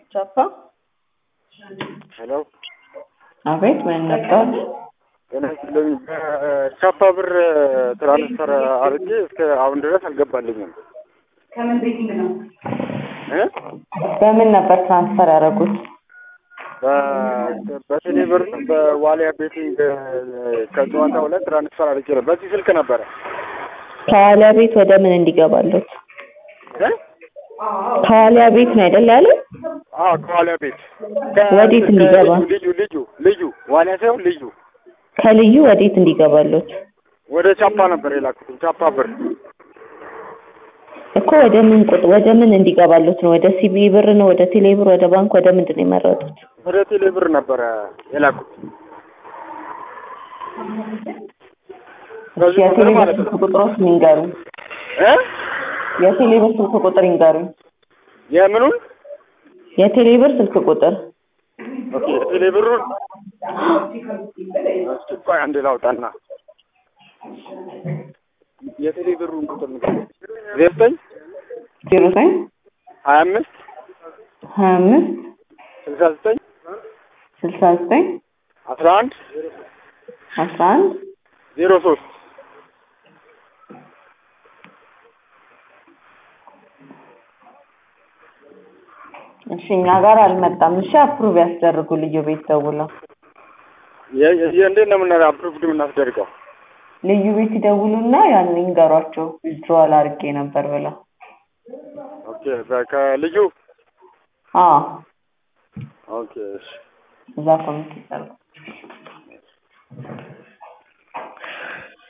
ቻፓ ሄሎ አቤት፣ ምን ነበር? ጤና ይስጥልኝ። በቻፓ ብር ትራንስፈር አድርጌ እስከ አሁን ድረስ አልገባልኝም እ በምን ነበር ትራንስፈር ያደረጉት? በ- በቴሌ ብር ነው በዋሊያ ቤቲንግ ከጨዋታው ላይ ትራንስፈር አድርጌ ነው። በዚህ ስልክ ነበረ ከዋሊያ ቤት ወደ ምን እንዲገባሉት? እ ከዋሊያ ቤት ነው አይደል ያለ? አዎ ከዋሊያ ቤት ወዴት እንዲገባ? ልዩ ልዩ ልዩ ዋሊያ ሳይሆን ልዩ ከልዩ ወዴት እንዲገባሉት? ወደ ቻፓ ነበር የላኩት። ቻፓ ብር እኮ ወደ ምን ቁጥ ወደ ምን እንዲገባሉት ነው? ወደ ሲቢ ብር ነው? ወደ ቴሌ ብር? ወደ ባንክ? ወደ ምንድን ነው የመረጡት? ወደ ቴሌ ብር ነበረ የላኩት። እሺ፣ በዚህ የቴሌ ቁጥር ብር ማለት ስልክ ነው ቁጥሮች ይንገሩኝ። እ የቴሌ ብር ስልክ ቁጥር ይንገሩኝ። የምኑን የቴሌ ብር ስልክ ቁጥር ኦኬ የቴሌ ብሩን እስኪ ቆይ አንዴ ላውጣና የቴሌ ብሩን ቁጥር ንገረኝ። ዘጠኝ ዜሮ ዘጠኝ ሀያ አምስት ሀያ አምስት ስልሳ ዘጠኝ ስልሳ ዘጠኝ አስራ አንድ አስራ አንድ ዜሮ ሶስት እሺ እኛ ጋር አልመጣም። እሺ አፕሩቭ ያስደርጉ ልዩ ቤት ደውለው የ- የ- እንዴት ነው የምና አፕሩቭድ የምናስደርገው? ልዩ ቤት ይደውሉና ያን ይንገሯቸው ዊዝድሮዋል አድርጌ ነበር ብለው። ኦኬ በ- ከልጁ አዎ ኦኬ እሺ እዛ ኮሚቴ ይሰሩ።